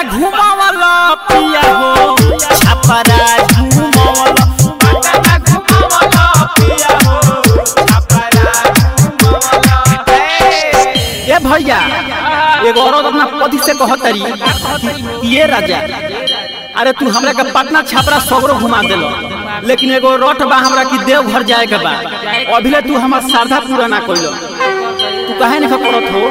घुमावला पिया हो छपरा घुमावला पटना घुमावला पिया हो छपरा घुमावला ए भैया एगो औरत अपना पति से कहतरी ये राजा अरे तू हमरा के पटना छपरा सगरो घुमा देलो लेकिन एगो रट बा हमरा की देव घर जाए के बा अभिले तू हमर श्रद्धा पूरा ना कइलो तू काहे नहीं करत हो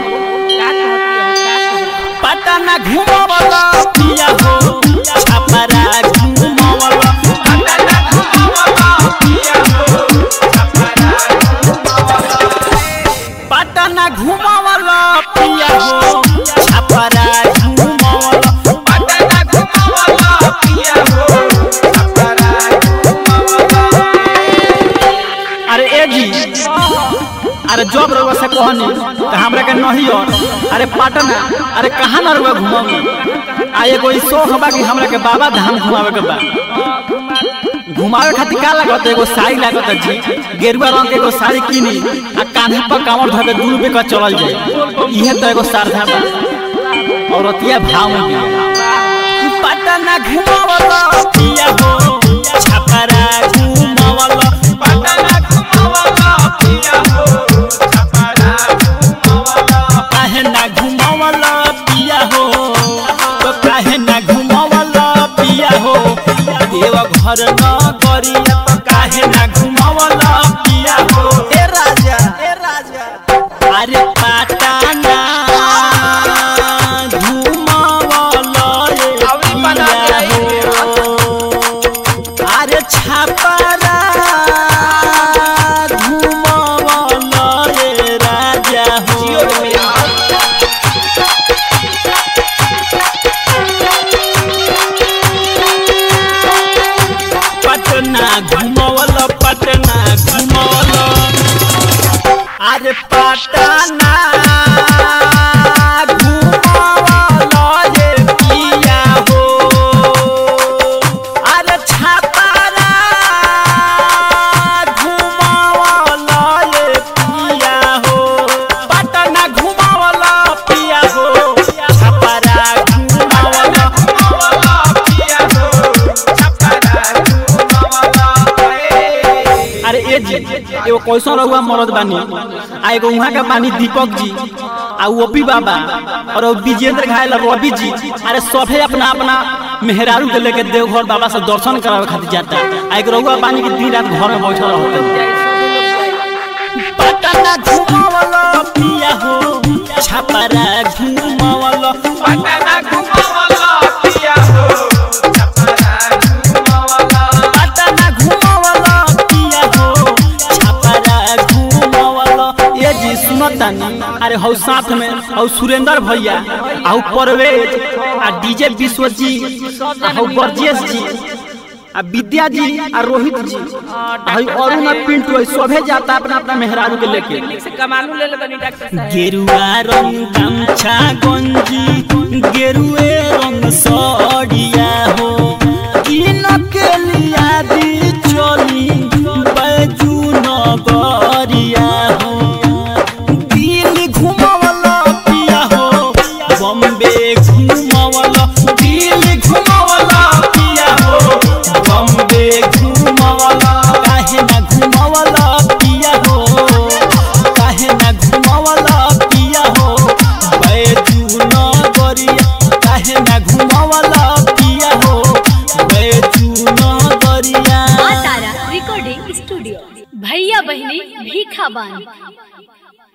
पटना घुमावला पिया हो छपरा घुमावला पटना घुमावला पिया हो छपरा घुमावला पटना घुमावला पिया हो छपरा घुमावला पटना घुमावला पिया हो छपरा घुमावला अरे ए जी अरे जब रउआ से कहनी त हमरा के नहीं और अरे पटना अरे कहाँ ना रउआ घुमावी आ एगो ई शौक बा कि हमरा के बाबा धाम घुमावे के बा घुमावे खातिर का लागत एगो साड़ी लागत जी गेरुआ रंग के एगो साड़ी किनी आ कान्हे पर कांवर धके दू रुपए का चलल जाए इहे तो एगो श्रद्धा बा औरतिया भाव में भी पटना घुमावला पिया हो छपरा घुमावला पटना घुमावला पिया हो छपरा घुमावला काहे ना घुमावला पिया हो तो काहे ना घुमावला पिया हो देव घर न करिया तो काहे ना घुमावला पिया हो ए राजा ए राजा अरे पटना घुमावला रे अभी बना पिया के हो अरे छपरा घुमावला रे राजा जियो रे हो भैया पटना घुमवल पटना घुमवल अरे पटना घुमवल ये पिया हो अरे छपरा घुमवल ये पिया हो पटना घुमवल पिया हो छपरा घुमवल घुमावला पिया हो छपरा घुमावला अरे ए जी एगो कैसन रहुआ मरद बानी आ एगो वहाँ के बानी दीपक जी आ ओपी बाबा और वो विजेंद्र घायल रवि जी अरे सभे अपना अपना मेहरारू के लेके देवघर बाबा से दर्शन करावे खातिर जाता आ एगो रहुआ बानी के दिन रात घर में बैठल रहते पटना घुमावला पिया हो छपरा घुमावला पटना घुमावला पिया हो छपरा घुमावला पटना घुमावला पिया हो छपरा घुमावला ये जी सुनतानी अरे हौ साथ में हौ सुरेंद्र भैया आ हौ परवेज आ डीजे विश्वजीत आ हौ बरजेश जी आ विद्या जी आ रोहित जी आ हौ अरुण आ पिंटू है सभे जाता अपना अपना मेहरारू के लेके से कमालू ले ले बनी डॉक्टर साहब गेरुआ रंग गमछा गंजी गेरुए रंग सड़िया हो किन के लिया दी चली बैजू नगरिया हो दिल घुमावला पिया हो बम्बे घुमावला दिल घुमावला पिया हो बम्बे घुमावला काहे ना घुमावला पिया हो काहे ना घुमावला पिया हो बैजू नगरिया काहे ना घुमावला पिया हो बैजू नगरिया माँ तारा रिकॉर्डिंग स्टूडियो भैया बहनी भीखा बानी